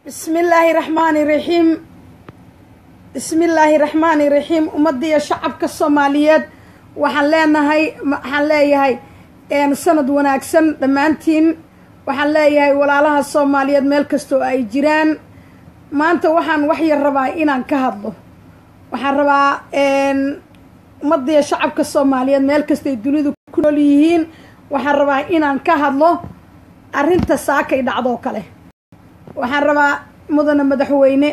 bismi illaahi raxmaani raxiim bismi illaahi raxmaani raxiim ummaddiiyo shacabka soomaaliyeed waxaan leenahay waxaan leeyahay sanad wanaagsan dhammaantiin waxaan leeyahay walaalaha soomaaliyeed meel kastoo ay jiraan maanta waxaan wax yar rabaa inaan ka hadlo waxaan rabaa ummaddiiyo shacabka soomaaliyeed meel kastay dunidu ku nool yihiin waxaan rabaa inaan ka hadlo arrinta saakay dhacdoo kale waxaan rabaa mudana madaxweyne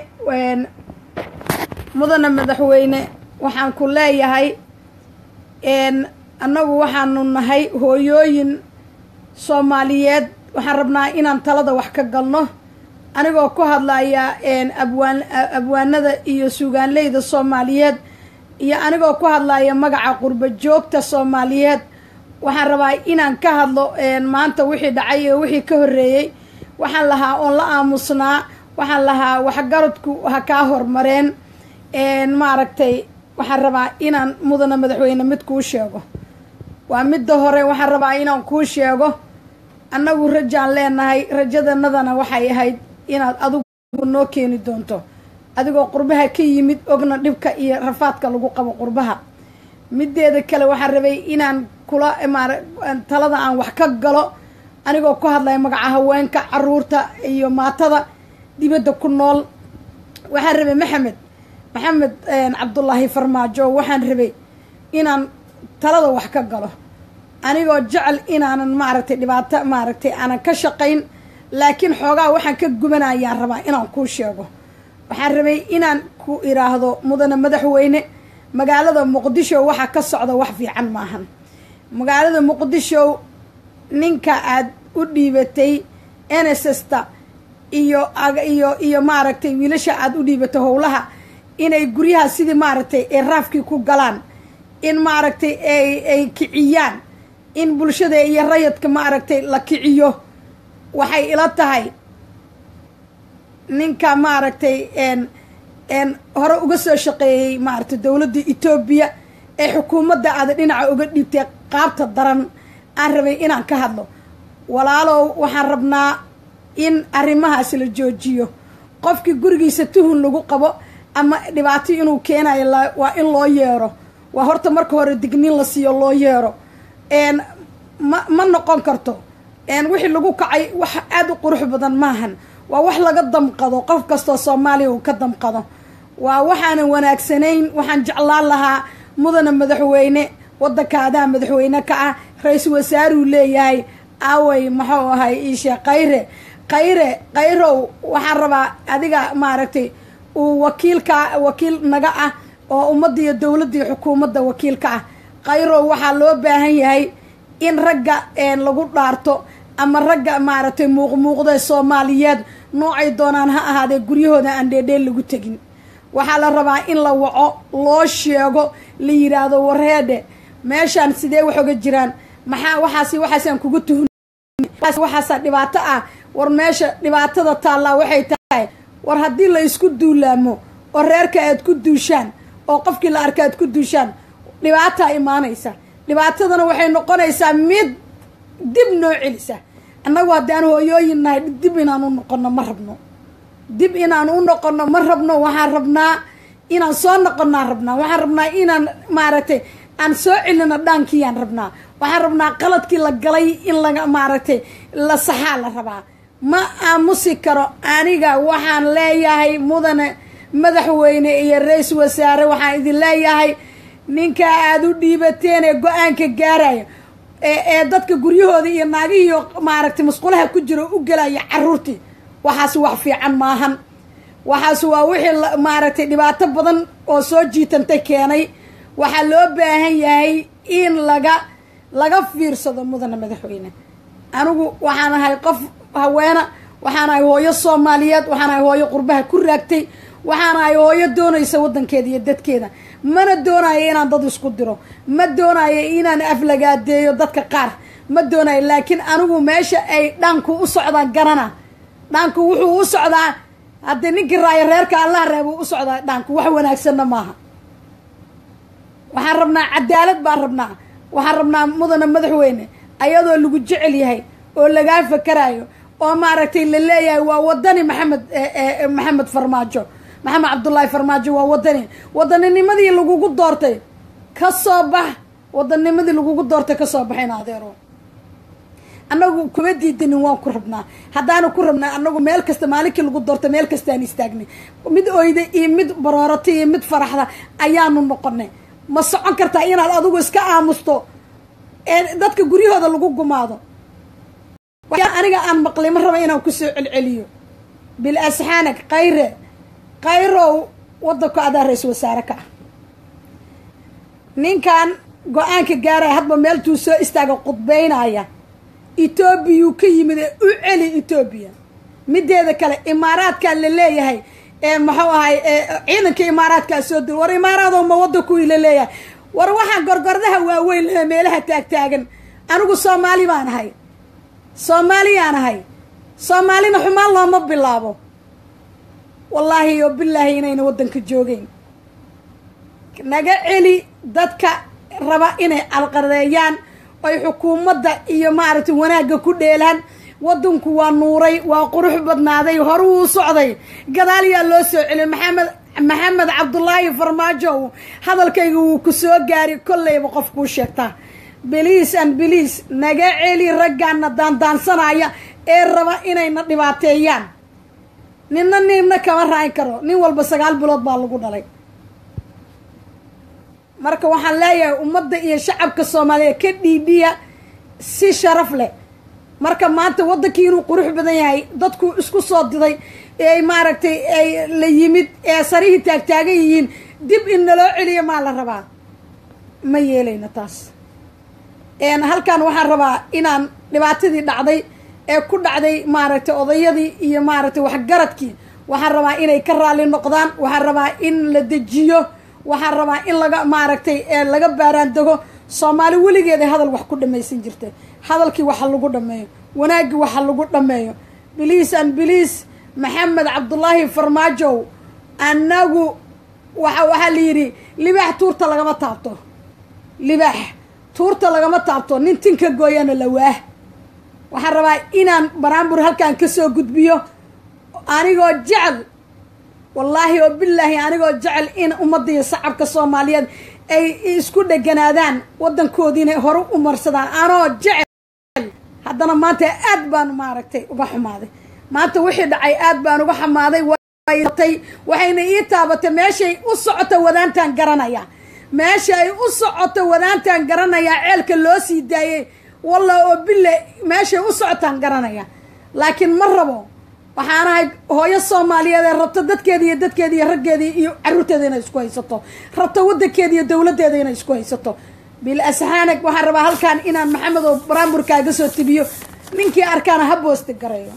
mudana madaxweyne waxaan ku leeyahay annagu waxaanu nahay hooyooyin soomaaliyeed waxaan rabnaa inaan talada wax ka galno anigoo ku hadlaya abwaan abwaanada iyo suugaanleyda soomaaliyeed iyo anigoo ku hadlaya magaca qurba joogta soomaaliyeed waxaan rabaa inaan ka hadlo maanta wixii dhacay iyo wixii ka horreeyey waxaan lahaa oon la aamusnaa waxaan lahaa waxgaradku ha kaa hormareen maaragtay waxaan rabaa inaan mudana madaxweyne mid kuu sheego waa midda hore waxaan rabaa inaan kuu sheego annagu rajaan leenahay rajadanadana waxay ahayd inaad adigu noo keeni doonto adigoo qurbaha ka yimid ogna dhibka iyo rafaadka lagu qabo qurbaha mideeda kale waxaan rabay inaan kula maara talada aan wax ka galo anigoo ku hadlaya magaca haweenka caruurta iyo maatada dibadda ku nool waxaan rabay maxamed maxamed cabdullaahi farmaajo waxaan rabay inaan talada wax ka galo anigoo jecel inaanan maaragtay dhibaato maaragtay aanan ka shaqayn laakiin xoogaa waxaan ka gubanayaan rabaa inaan kuu sheego waxaan rabay inaan ku iraahdo mudane madaxweyne magaalada muqdisho waxaa ka socda wax fiican maahan magaalada muqdisho ninka aad u dhiibatay n s s ta iyo iyo iyo maaragtay wiilasha aad u dhiibatay howlaha inay guryaha sidii maaragtay ay raafkii ku galaan in maaragtay ay ay kiciyaan in bulshada iyo rayadka maaragtay la kiciyo waxay ila tahay ninka maaragtay n hore uga soo shaqeeyey maaragtay dowladda etoobiya ee xukuumadda aada dhinaca uga dhiibtay qaabta daran aan rabay inaan ka hadlo walaalow waxaan rabnaa in arrimahaas la joojiyo qofkii gurigiisa tuhun lagu qabo ama dhibaato inuu keenayo waa in loo yeero waa horta marka hore digniin la siiyo loo yeero ma ma noqon karto wixii lagu kacay wax aada u qurux badan maahan waa wax laga damqado qof kastoo soomaaliya uu ka damqado waa waxaanan wanaagsanayn waxaan jeclaan lahaa mudana madaxweyne waddankaadaa madaxweyne ka ah ra-iisul wasaaruu leeyahay aaway maxuu ahay iishe khayre khayre khayrow waxaan rabaa adiga maaragtay uu wakiilka wakiil naga ah oo ummadda iyo dowladda iyo xukuumadda wakiilka ah khayrow waxaa loo baahan yahay in ragga lagu dhaarto ama ragga maaragtay muuqmuuqda soomaaliyeed noocay doonaan ha ahaadee guryahooda aan dheedheel lagu tegin waxaa la rabaa in la waco loo sheego la yiraahdo wareedhe meeshaan sidee wax oga jiraan maxaa waxaas waxaasaan kugu tuhun waxaasaa dhibaato ah war meesha dhibaatada taallaa waxay tahay war haddii la isku duulaamo oo reerka aad ku duushaan oo qofkii la arka aad ku duushaan dhibaataa imaanaysa dhibaatadana waxay noqonaysaa mid dib noo celisa annagu haddaan hooyooyin nahay dib inaan u noqono ma rabno dib inaan u noqono ma rabno waxaan rabnaa inaan soo noqonnaan rabnaa waxaan rabnaa inaan maaragtay aan soo celino dhaankiyaan rabnaa waxaan rabnaa qaladkii la galay in laga maaragtay la saxaa la rabaa ma aamusi karo aniga waxaan leeyahay mudane madaxweyne iyo ra-iisul wasaare waxaan idin leeyahay ninka aada u dhiibateen ee go-aanka gaaraya ee dadka guryahooda iyo naagihiiyo maaragtay musqulaha ku jiro u gelaya caruurtii waxaas wax fiican maahan waxaas waa wixii maaragtay dhibaato badan oo soo jiitantay keenay waxaa loo baahan yahay in laga laga fiirsado mudana madaxweyne anigu waxaan ahay qof haweena waxaan ahay hooyo soomaaliyeed waxaan ahay hooyo qurbaha ku raagtay waxaan ahay hooyo doonaysa waddankeeda iyo dadkeeda mana doonayo inaan dad isku diro ma doonayo inaan aflagaadeeyo dadka qaar ma doonayo laakiin anigu meesha ay dhaanku u socdaan garana dhaanku wuxuu u socdaa haddii ninkii raayo reerka allaha reebuu u socdaa dhaanku wax wanaagsanna maaha waxaan rabnaa cadaalad baan rabnaa waxaan rabnaa mudana madaxweyne ayadoo lagu jecel yahay oo lagaa fakarayo oo maaragtay la leeyahay waa wadani maxamed maxamed farmaajo maxamed cabdullaahi farmaajo waa wadani wadaninimadii lagugu doortay ka soo bax wadanimadii lagugu doortay kasoo baxayn adeero annagu kuma diidanin waan ku rabnaa haddaanu ku rabnaa annagu meel kasta maalinkii lagu doortay meel kastaan istaagnay mid oyda iyo mid baroorata iyo mid faraxda ayaanu noqonay ma socon kartaa inaad adigu iska aamusto ee dadka guryahooda lagu gumaado aniga aan maqlay ma raba inaan kusoo celceliyo bil asxaanak kayre kayrow wadanku adaa ra-isul wasaare ka ah ninkan go-aanka gaaraya hadba meeltuu soo istaaga qudbeynaya etoobiyuu ka yimid ee u celi etoobiya mideeda kale imaaraadkaa la leeyahay ee muxuu ahay ciidanka imaaraadkaa soo dil war imaaraado ma wadankuwii la leeyahay war waxaan gorgordaha waaweyn lehe meelaha taagtaagan anigu soomaali baan ahay soomaaliyaan ahay soomaalina xumaan looma bilaabo wallaahi oo bilaahi inayna waddanka joogeyn naga celi dadka raba inay alqadeeyaan oy xukuumadda iyo maaragtay wanaagga ku dheelaan waddanku waa nuuray waa qurux badnaaday horu uu socday gadaal yaa loo soo celiyay maxamed maxamed cabdullaahi farmaajow hadalkayga wuu ku soo gaari kollayba qof kuu sheegtaa biliis an biliis naga celi raggaana daandaansanaya ee raba inayna dhibaateeyaan ninna ninna kama raayn karo nin walba sagaal bilood baa lagu dhalay marka waxaan leeyahay ummadda iyo shacabka soomaaliyeed ka dhiidhiya si sharaf leh marka maanta waddankii inuu qurux badan yahay dadku isku soo diday ee maaragtay ay la yimid ee sarihii taagtaagan yihiin dib in naloo celiyo maa la rabaa ma yeelayno taas halkan waxaan rabaa inaan dhibaatadii dhacday ee ku dhacday maaragtay odayadii iyo maaragtay waxgaradkii waxaan rabaa inay ka raalli noqdaan waxaan rabaa in la dejiyo waxaan rabaa in laga maaragtay laga baaraan dego soomaali weligeeda hadal wax ku dhamaysan jirtay hadalkii waxa lagu dhameeyo wanaaggii waxa lagu dhameeyo biliis an biliis maxamed cabdullaahi farmaajow annagu waxa waxaa la yidhi libaax tuurta lagama taabto libaax tuurta lagama taabto nin tinka gooyana la waah waxaan rabaa inaan baraambur halkan kasoo gudbiyo anigoo jecel wallaahi oo bilaahi anigoo jecel in ummadda iyo shacabka soomaaliyeed ay isku dheganaadaan waddankoodiina hore u marsadaan anoo jecel haddana maanta aad baan maaragtay uga xumaaday maanta wixii dhacay aad baan uga xumaaday waxayna ii taabatay meeshay u socoto wadaantaan garanaya meesha ay u socoto wadaantaan garanayaa ceelka loo sii daayey walla oo bille meeshay u socotaan garanaya laakiin ma rabo waxaan ahay hooyo soomaaliyeed ee rabta dadkeeda iyo dadkeeda iyo raggeeda iyo caruurteeda inay isku haysato rabta waddankeeda iyo dowladdeeda inay isku haysato bil asxaanag waxaan rabaa halkaan inaan maxamed oo baraamburkaaga soo tibiyo ninkii arkaana ha boosti garayo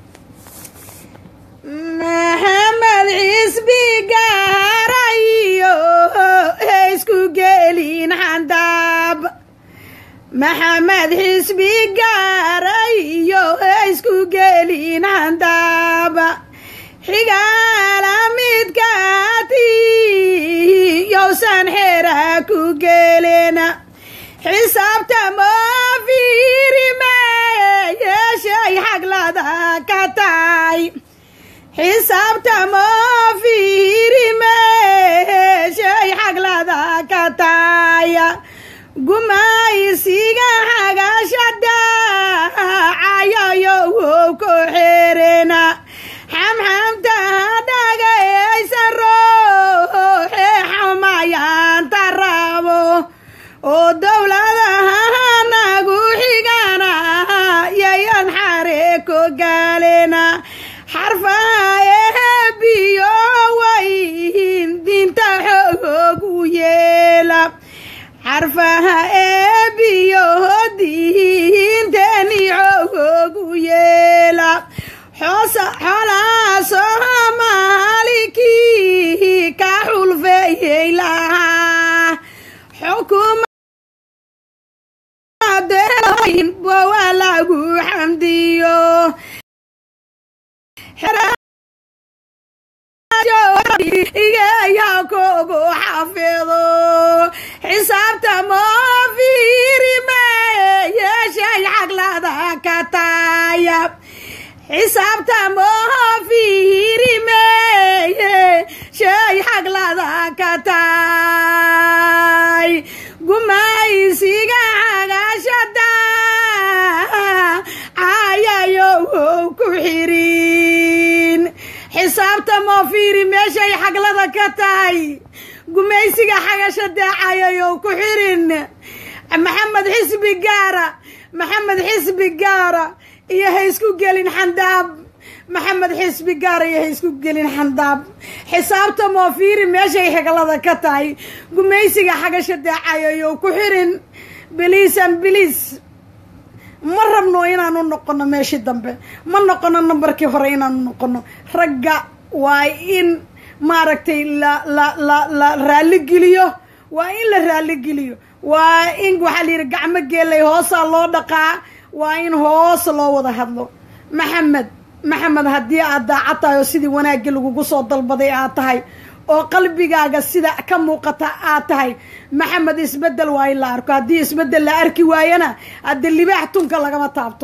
maxamed cisbi gaarayo isku gelin xandaab maxamed xisbi gaarayo isku gelin xandaab xigaala midkaati yowsan xera ku gelena xisaabta moo fiirime yeeshay xaglada ka tahay xisaabta moo fiirime yeeshay xaglada ka taaya gumaysiga xagashada cayayo wow ku xerena xamxamta dhagaysa rooxe xumayaanta rabo oo dowladaha nagu xigana yayan xare ku galena xarfaha eebiyo wayn dinta xoogu yeela xarfaha eebiyo diinteni xoogu yeela xolaa soomaalikii ka xulfeeyey lahaa xukuumadewa lagu xamdiyo igeya kugu xafido xisaabta moo fiirime yeeshay xaglada ka taaya xisaabtamoho fiirimeye shay xaglada ka tahay gumaysiga xagashada cayayow ku xirin xisaabtamoo fiiri meeshay xaglada ka tahay gumaysiga xagashada cayayow ku xirin maxamed xisbi gaara maxamed xisbi gaara iyo ha isku gelin xandaab maxamed xisbi gaara iyo ha isku gelin xandaab xisaabta moofiiri meeshay xiglada ka tahay gumaysiga xagasha daacayayow ku xirin biliisan biliis ma rabno inaanu noqono meeshii dambe ma noqono nambarkii hore inaanu noqono ragga waa in maaragtay la la la la raaligeliyo waa in la raaligeliyo waa in waxaa la yidhi gacmo geelay hoosaa loo dhaqaa waa in hoos loo wada hadlo maxamed maxamed haddii aad daacad tahay oo sidii wanaagga lagugu soo dalbaday aad tahay oo qalbigaaga sida ka muuqata aad tahay maxamed isbeddel waa in la arko haddii isbeddel la arki waayana haddii libaax tunka lagama taabto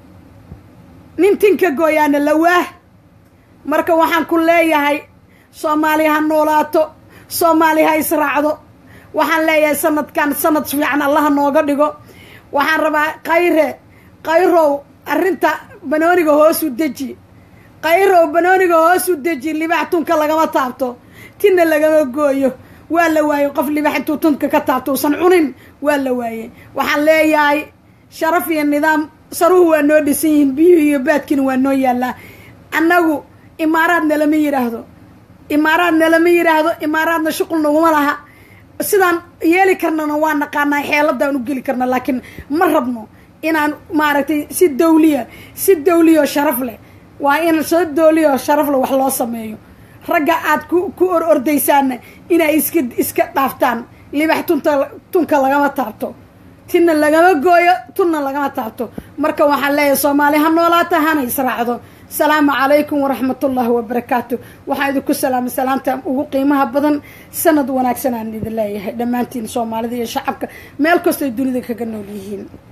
nin tinka gooyaana lawaah marka waxaan ku leeyahay soomaali ha noolaato soomaali ha israacdo waxaan leeyahay sanadkan sanad fiican allaha nooga dhigo waxaan rabaa kayre kayrow arrinta banooniga hoosu deji kayrow banooniga hoosu deji libax tunka lagama taabto tinna lagama gooyo waa la waayey qof libax intuu tunka ka taabto uusan cunin waa la waayey waxaan leeyahay sharaf iyo nidaam saruhu waa noo dhisan yihiin biyuhu iyo baadkiina waa noo yaallaa annagu imaaraadna lama yidhaahdo imaaraadna lama yidhaahdo imaaraadna shuqul naguma laha sidaan yeeli karnana waa naqaanaa xeeladaan u geli karna laakiin ma rabno inaan maaragtay si dawliya si dawliya oo sharaf leh waa in si dawliya oo sharaf leh wax loo sameeyo ragga aad ku ku or ordaysaanna inay iska iska dhaaftaan libax tunta tunka lagama taabto tinna lagama gooyo tunna lagama taabto marka waxaan leeyahay soomaali ha noolaata hana israacdo asalaamu calaykum waraxmat ullaahi wabarakaatu waxaan idinku salaamay salaamta ugu qiimaha badan sanad wanaagsan aan idin leeyahay dhammaantiin soomaalida iyo shacabka meel kastoo dunida kaga nool yihiin